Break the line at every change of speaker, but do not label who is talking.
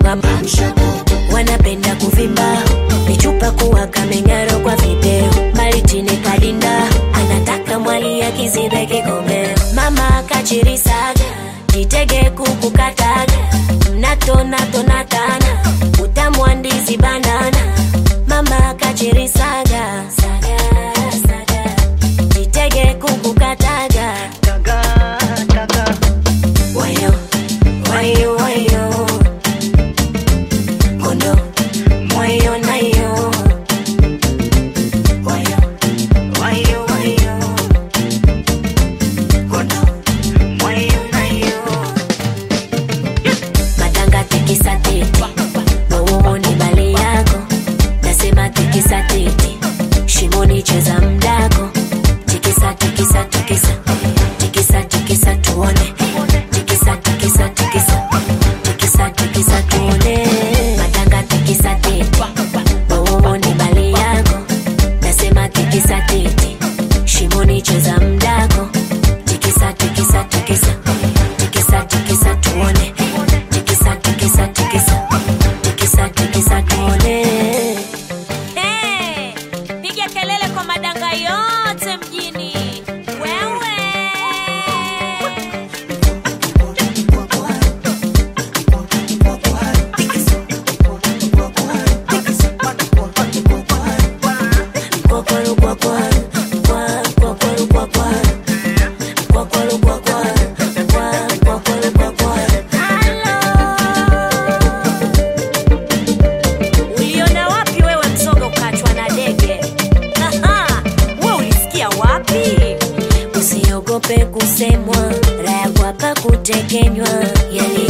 mama wanapenda kuvimba michupa kuwa kamenyaro kwa video maritini kadinda anataka mwali akizibe kikombe mama akachirisaga jitege kukukataga mnatonatonatana utamu wa ndizi banana mama akachirisaga saga, saga. jitege kukukataga wayo wayo wayo kondo mwayo nayo wayo wayo wayo kondo mwayo nayo madanga tikisa titi wauoni bali yako nasema tikisa titi shimoni cheza mdako tikisa tikisa tikisa tikisa tikisa tuone tikisa tikisa tikisa tikisa tikisa tuone madanga tikisa titi wauoni bali yako nasema tikisa titi shimoni cheza mdako tikisa tikisa tikisa tikisa tikisa tuone tikisa tikisa tikisa tikisa tikisa tuone
Hey, piga kelele kwa madanga yote mjini wewe
Kwakwaru, kwakwaru, kwa- kwakwaru, kwakwaru. Kwakwaru, kwakwaru, kwa- kwakwaru, kwakwaru.
uliona wapi wewe mzoga ukachwa na dege Aha, we ulisikia wapi
usiogope kusemwa raya kwapa kutekenywa yali